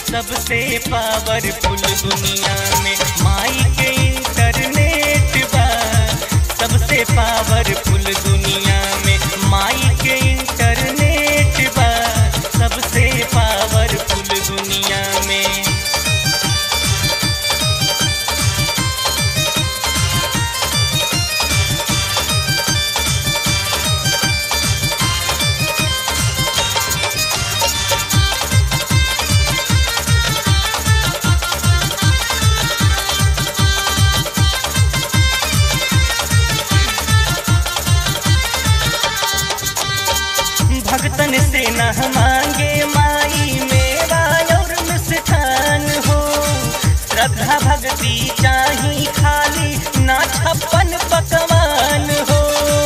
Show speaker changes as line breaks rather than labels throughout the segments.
सबसे पावरफुल दुनिया में माई के इंटरनेट बा सबसे पावरफुल दुनिया में माई के इंटरनेट बा सबसे पावरफुल दुनिया में भक्तन से न मांगे माई मेवा और मिष्ठान हो श्रद्धा भक्ति चाही खाली ना छप्पन पकवान हो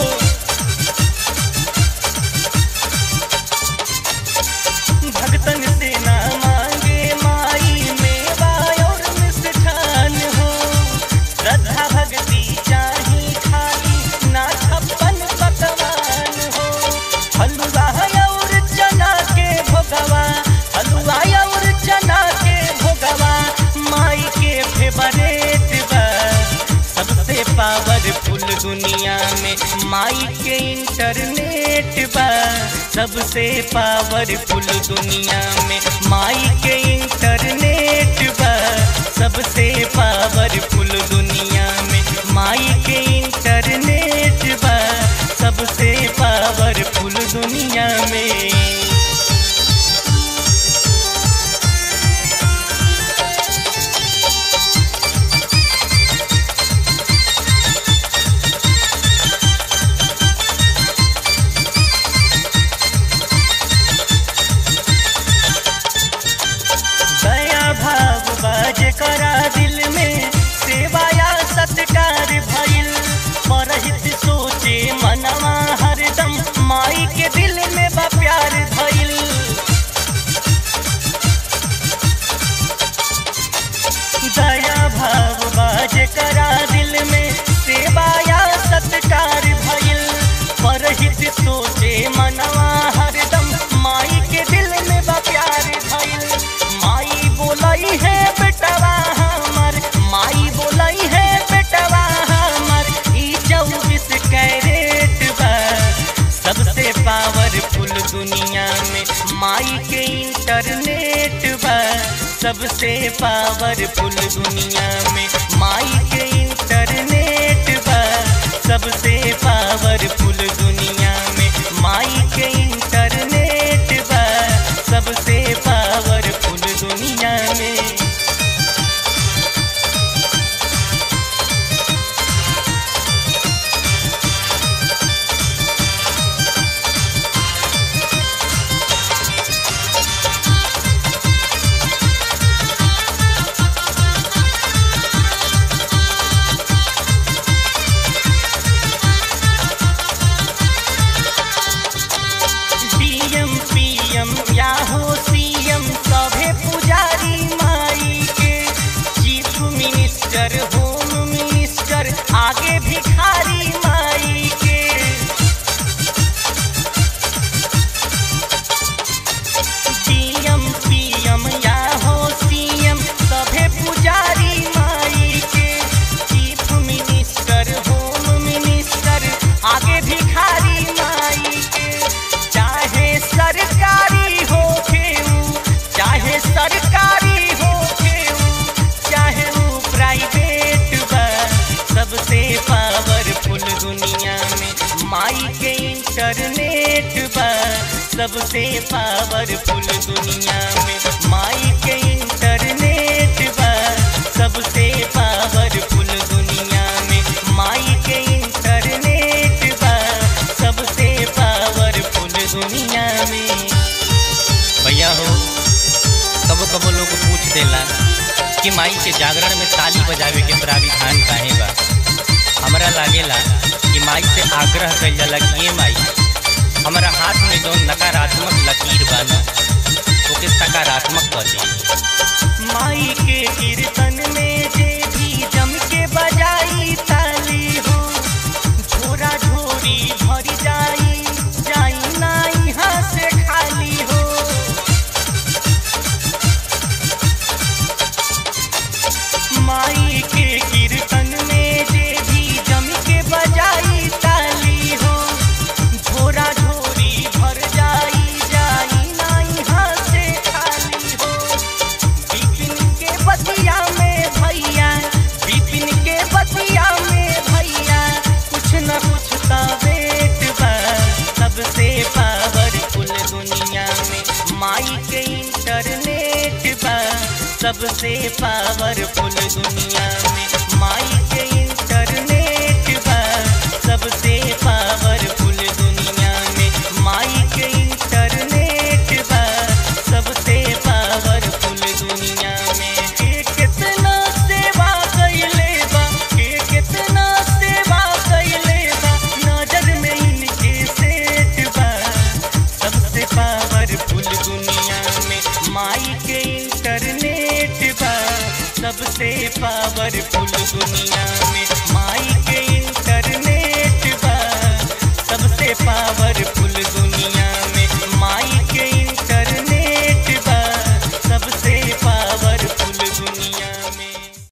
भक्तन से न मांगे माई मेवा और मिष्ठान हो श्रद्धा भक्ति चाही खाली ना छप्पन पकवान हो हलवा और चना के भोगवा हलवा और चना के भोगवा माई के फेवरेट बा सबसे पावरफुल दुनिया में माई के इंटरनेट बा सबसे पावरफुल दुनिया में माई के इंटरनेट बा सबसे पावरफुल दुनिया में माई के इंटरनेट बा सबसे पावरफुल दुनिया में दया भाव बाज करा दिल में सेवाया सत्कार भइल परहित सोचे मनवा हरदम माई के दिल में बा प्यार भइल दया भाव बाज करा दिल में सेवाया सत्कार भइल परहित सोचे मनवा हरदम माई के दिल में बा प्यार भइल माई बोलाई है बेटवा हमर माई बोलाई है बेटवा हमर ई चौबीस कैरेट बा सबसे पावरफुल दुनिया में माई के इंटरनेट बा सबसे पावरफुल दुनिया में माई के इंटरनेट बा सबसे पावरफुल दुनिया में माई के इंटरनेट बा सबसे पावरफुल दुनिया में डीएम पीएम या हो सीएम सभे पुजारी माई के चीफ मिनिस्टर होम मिनिस्टर आगे भिखारी माई के डीएम पीएम या हो सीएम सभे पुजारी माई के चीफ मिनिस्टर होम मिनिस्टर आगे भिखारी माई के चाहे सरकारी हो खेऊ चाहे सरकारी हो खेऊ चाहे वो प्राइवेट बा सबसे पावरफुल दुनिया में माई के इंटरनेट बा सबसे पावरफुल दुनिया में माई के इंटरनेट बा सबसे पावरफुल दुनिया में माई के इंटरनेट बा सबसे पावरफुल दुनिया में
भैया हो कबो कबो लोग पूछ देला कि माई के जागरण में ताली बजावे के प्राविधान काहे बा हमरा लागेला कि माई से आग्रह कइल जाला कि ये माई हमरा हाथ में जौन नकारात्मक लकीर बा ना ओके सकारात्मक कर दी
माई के कीर्तन में जे भी जम के बजाई ताली हो झोरा झोरी भर जाई जाई ना यहाँ से खाली हो सबसे पावरफुल दुनिया में माई के इंटरनेट बा सबसे पावरफुल दुनिया में माई के इंटरनेट बा सबसे पावरफुल दुनिया में के कितना सेवा कइले बा के कितना सेवा कइले बा नजर में इनके सेठ बा सबसे पावरफुल दुनिया में माई के इंटरनेट बा सबसे पावरफुल दुनिया में